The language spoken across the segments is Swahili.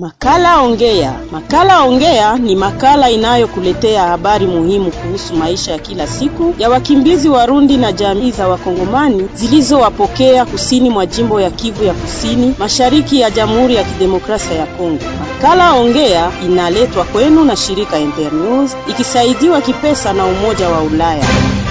Makala Ongea. Makala Ongea ni makala inayokuletea habari muhimu kuhusu maisha ya kila siku ya wakimbizi Warundi na jamii za Wakongomani zilizowapokea kusini mwa jimbo ya Kivu ya Kusini, mashariki ya Jamhuri ya Kidemokrasia ya Kongo. Makala Ongea inaletwa kwenu na shirika Internews ikisaidiwa kipesa na Umoja wa Ulaya.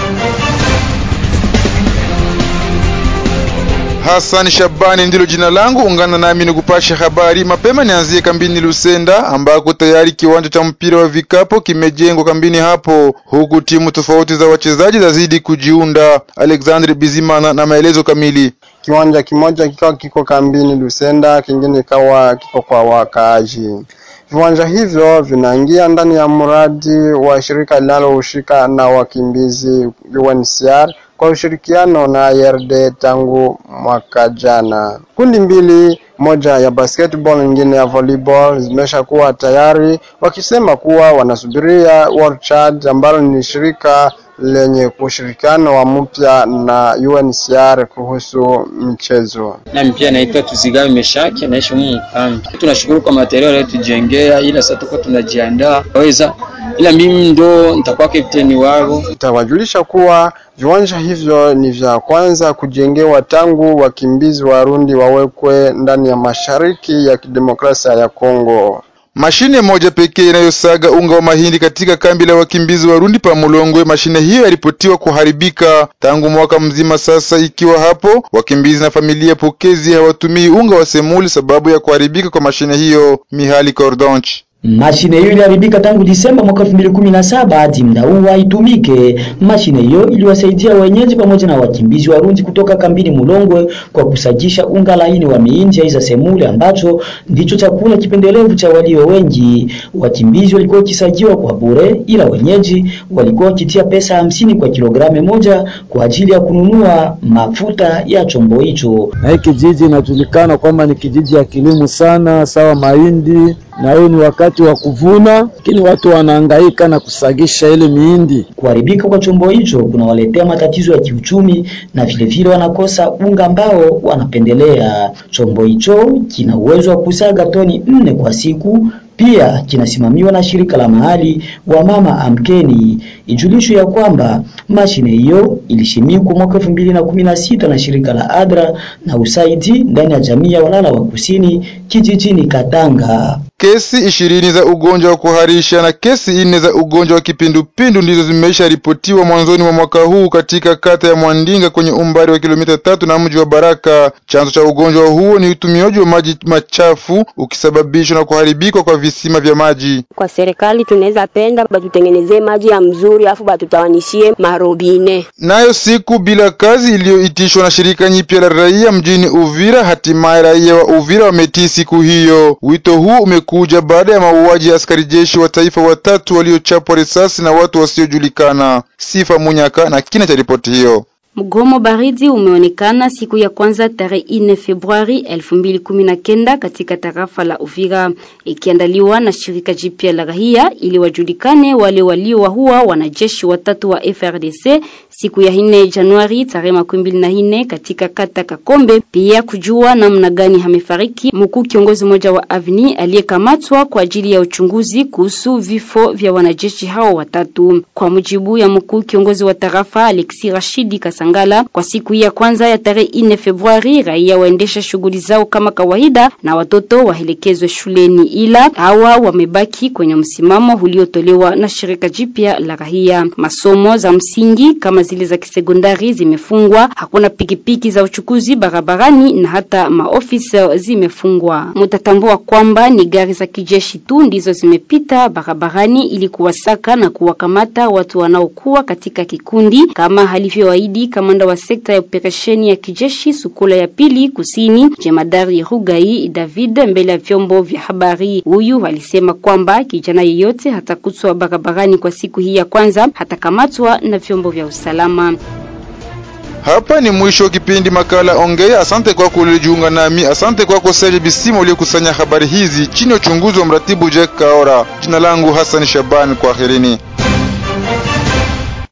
Hassan Shabani ndilo jina langu. Ungana nami ni kupasha habari mapema. Nianzie kambini Lusenda ambako tayari kiwanja cha mpira wa vikapo kimejengwa kambini hapo, huku timu tofauti za wachezaji zazidi kujiunda. Alexandre Bizimana na maelezo kamili. Kiwanja kimoja kikawa kiko kambini Lusenda, kingine ikawa kiko kwa wakaaji. Viwanja hivyo vinaingia ndani ya mradi wa shirika linalohusika na wakimbizi UNHCR kwa ushirikiano na IRD tangu mwaka jana. Kundi mbili, moja ya basketball nyingine ya volleyball zimesha kuwa tayari, wakisema kuwa wanasubiria World Child ambalo ni shirika lenye ushirikiano wa mpya na UNHCR kuhusu michezo. Nami pia naitwa Tuzigawe Meshaki, naishi humu Mkambi. Tunashukuru kwa material yaliyotujengea, ila sasa tuko tunajiandaa waweza, ila mimi ndo nitakuwa kapteni wao. Itawajulisha kuwa viwanja hivyo ni vya kwanza kujengewa tangu wakimbizi Warundi wawekwe ndani ya mashariki ya kidemokrasia ya Kongo. Mashine moja pekee inayosaga unga wa mahindi katika kambi la wakimbizi Warundi pa Mulongwe. Mashine hiyo yaripotiwa kuharibika tangu mwaka mzima sasa, ikiwa hapo wakimbizi na familia pokezi hawatumii unga wa semuli sababu ya kuharibika kwa mashine hiyo. Mihali Cordonch Mashine hiyo iliharibika tangu Disemba mwaka 2017 hadi muda huu haitumike. Mashine hiyo iliwasaidia wenyeji pamoja na wakimbizi Warundi kutoka kambini Mulongwe kwa kusajisha unga laini wa miindi za semule ambacho ndicho chakula kipendelevu cha walio wengi. Wakimbizi walikuwa wakisajiwa kwa bure, ila wenyeji walikuwa wakitia pesa hamsini kwa kilogramu moja kwa ajili ya kununua mafuta ya chombo hicho. Na hii kijiji inajulikana kwamba ni kijiji ya kilimo sana, sawa mahindi na hiyo ni wakati wa kuvuna, lakini watu wanahangaika na kusagisha ile miindi. Kuharibika kwa chombo hicho kunawaletea matatizo ya kiuchumi na vilevile wanakosa unga ambao wanapendelea. Chombo hicho kina uwezo wa kusaga toni nne kwa siku pia kinasimamiwa na shirika la mahali wa mama Amkeni. Ijulishwe ya kwamba mashine hiyo ilishimikwa mwaka elfu mbili na kumi na sita na shirika la ADRA na usaidi ndani ya jamii ya walala wa kusini kijijini Katanga. Kesi ishirini za ugonjwa wa kuharisha na kesi nne za ugonjwa wa kipindupindu ndizo zimeisha ripotiwa mwanzoni mwa mwaka huu katika kata ya Mwandinga kwenye umbali wa kilomita tatu na mji wa Baraka. Chanzo cha ugonjwa huo ni utumiaji wa maji machafu ukisababishwa na kuharibika kwa visima vya maji. Kwa serikali tunaweza penda batutengenezee maji ya mzuri, afu batutawanishie marobine. Nayo siku bila kazi iliyoitishwa na shirika nyipya la raia mjini Uvira, hatimaye raia wa Uvira wametii siku hiyo. Wito huu umekuja baada ya mauaji ya askari jeshi wa taifa watatu waliochapwa risasi na watu wasiojulikana. Sifa Munyaka na kina cha ripoti hiyo. Mgomo baridi umeonekana siku ya kwanza tarehe 4 Februari 2019 katika tarafa la Uvira, ikiandaliwa na shirika jipya la raia ili wajulikane wale waliowaua wanajeshi watatu wa FRDC siku ya 4 Januari tarehe 24 katika kata Kakombe, pia kujua namna gani amefariki mkuu kiongozi mmoja wa Avni aliyekamatwa kwa ajili ya uchunguzi kuhusu vifo vya wanajeshi hao watatu. Kwa mujibu ya mkuu kiongozi wa tarafa Alexi Rashidi Kasangala, kwa siku ya kwanza ya tarehe 4 Februari raia waendesha shughuli zao kama kawaida na watoto waelekezwe shuleni, ila hawa wamebaki kwenye msimamo uliotolewa na shirika jipya la raia. Masomo za msingi kama zile za kisekondari zimefungwa, hakuna pikipiki za uchukuzi barabarani na hata maofisi zimefungwa. Mutatambua kwamba ni gari za kijeshi tu ndizo zimepita barabarani ili kuwasaka na kuwakamata watu wanaokuwa katika kikundi kama alivyoahidi kamanda wa sekta ya operesheni ya kijeshi Sukula ya pili kusini, jemadari Rugai David, mbele ya vyombo vya habari. Huyu alisema kwamba kijana yeyote hatakutwa barabarani kwa siku hii ya kwanza hatakamatwa na vyombo vya usalama. Hapa ni mwisho wa kipindi makala Ongea. Asante kwako ulijiunga nami. Asante kwako Serge Bisima uliokusanya habari hizi chini ya uchunguzi wa mratibu Jack Kaora. Jina langu Hassan Shaban, kwaherini.